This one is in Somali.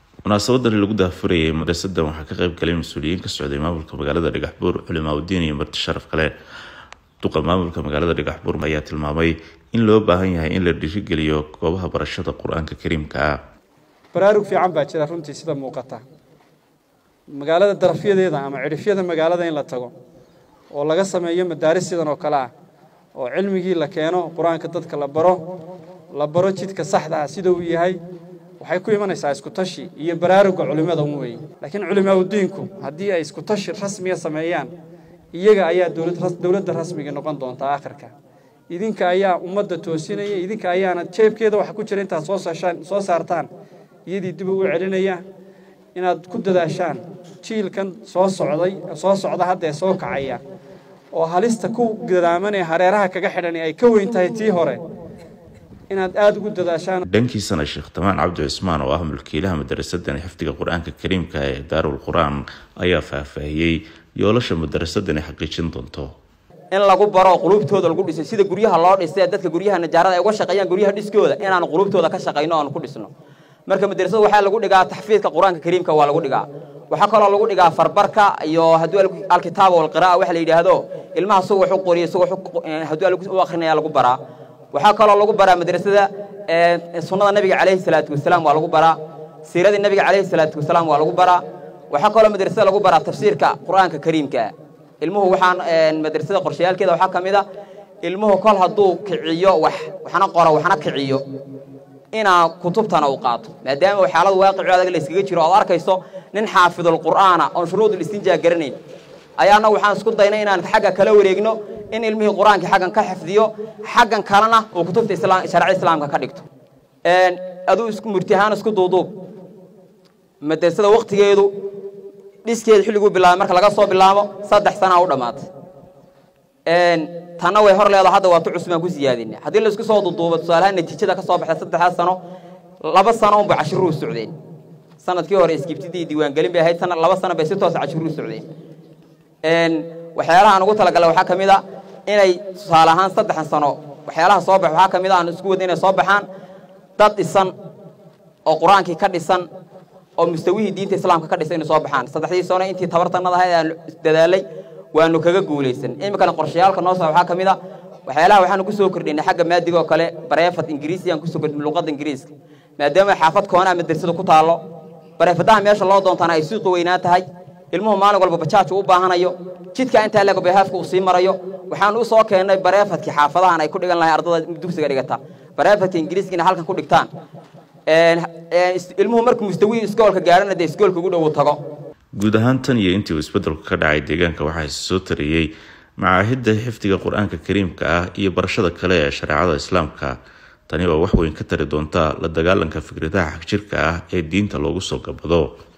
munaasabadan lagu daafurayay madrasadan waxaa ka qayb galay mas-uuliyiin ka socday maamulka magaalada dhagaxbuur culimaauddiin iyo marti sharaf kale duqa maamulka magaalada dhagaxbuur ayaa tilmaamay in loo baahan yahay in la dhiirigeliyo goobaha barashada qur-aanka kariimka ah baraarug fiican baa jira runtii sida muuqata magaalada darafyadeeda ama cidhifyada magaalada in la tago oo laga sameeyo madaaris sidan oo kale ah oo cilmigii la keeno qur-aanka dadka la baro la baro jidka saxda ah sida uu yahay waxay ku imanaysaa isku tashi iyo baraaruga culimmada un weeye laakiin culimaaudiinku haddii ay isku tashi rasmiga sameeyaan iyaga ayaa dowladda rasmiga noqon doontaa akhirka idinka ayaa ummadda toosinaya idinka ayaana jeebkeeda waxa ku jira intaad soo saartaan iyadii dib ugu celinaya inaad ku dadaashaan jiilkan soo socday soo socda haddee soo kacaya oo halista ku gadaamanee hareeraha kaga xidhan ay ka weyn tahay tii hore inaad aada ugu dadaashaan dhankiisana sheekh tamaan cabdi cismaan oo ah mulkiilaha madarasadani xifdiga qur-aanka kariimka ee daarul qur-aan ayaa faahfaahiyey yoolasha madarasadani xaqiijin doonto in lagu baro qulubtooda lagu dhiso sida guryaha loo dhisay dadka guryaha najaarada ay uga shaqeeyaan guryaha dhiskooda inaan qulubtooda ka shaqayno oon ku dhisno marka madrasada waxaa lagu dhigaa taxfiidka qur-aanka kariimka waa lagu dhigaa waxaa kaloo lagu dhigaa farbarka iyo hadduu alkitaaba walqira'a waxa la yidhaahdo ilmaha suga wax u qoriya suga hadduu u akrinaya lagu baraa waxaa kaloo lagu baraa madrasada sunnada nabiga calayhi salaatu wasalaam waa lagu baraa siiradii nabiga calayhi salaatu wasalaam waa lagu baraa waxaa kaloo madrasada lagu baraa tafsiirka qur-aanka kariimka ilmuhu waxaan madrasada qorshayaalkeeda waxaa ka mid a ilmuhu kol hadduu kiciyo wax waxna qoro waxna kiciyo inaa kutubtana uu qaato maadaama xaalada waaqici adag la iskaga jiro ood arkayso nin xaafidul qur'aana oon shuruudul istinjaa garanayn ayaana waxaan isku daynay inaan xagga kala wareegno in ilmihii qur-aanka xaggan ka xifdiyo xaggan kalena uu kutubta sharci islaamka ka dhigto aduu isku murti ahaan isku duuduub madrasada waktigeedu dhiskeeda xilliguu bilaabay marka laga soo bilaabo saddex sanaa u dhammaatay tanna way hor leedaho hadda waa tu cusbaan ku siyaadina haddii laisku soo duduubo tusaalahaan natiijada ka soo baxda saddexdaas sano laba sano unba cashiruu socdeen sanadkii hore iskibtidii diiwaangelin bay ahayd sana laba sano bay si toosa cashiruu socdeen waxyaalaha aan ugu talagalay waxaa ka mid a inay tusaale ahaan saddexan sano waxyaalaha soo bax waxaa ka mid a aan isku wadna inay soo baxaan dad dhisan oo qur-aankii ka dhisan oo mustawihii diinta islaamka ka dhisan inay soo baxaan saddexdii sano intii tabartanada ahayd aan dadaalay waanu kaga guulaysan iminkana qorshayaalka noo soo waxaa ka mid a waxyaalaha waxaanu ku soo kordhinay xagga maadiga oo kale bareefad ingiriisi aan kusoo kordhinay luqadda ingiriiska maadaama xaafad koonaa madrasada ku taallo bareefadaha meesha loo doontaana ay suuqa weynaan tahay ilmuhu maalin walba bajaaj uu u baahanayo jidka intaa leego behaafka uu sii marayo waxaan u soo keennay bareefadkii xaafadahan ay ku dhigan lahay ardada dugsiga dhigata bareefadka ingiriiskiina halkan ku dhigtaan ilmuhu markuu mustawihii iskoolka gaarana dee iskoolka ugu dhow tago guud ahaan tan iyo intii uu isbedelku ka dhacay deegaanka waxaa soo tariyey macaahidda xifdiga qur-aanka kariimka ah iyo barashada kale ee shareecada islaamka tani oo wax weyn ka tari doonta la dagaalanka fikradaha xagjirka ah ee diinta loogu soo gabado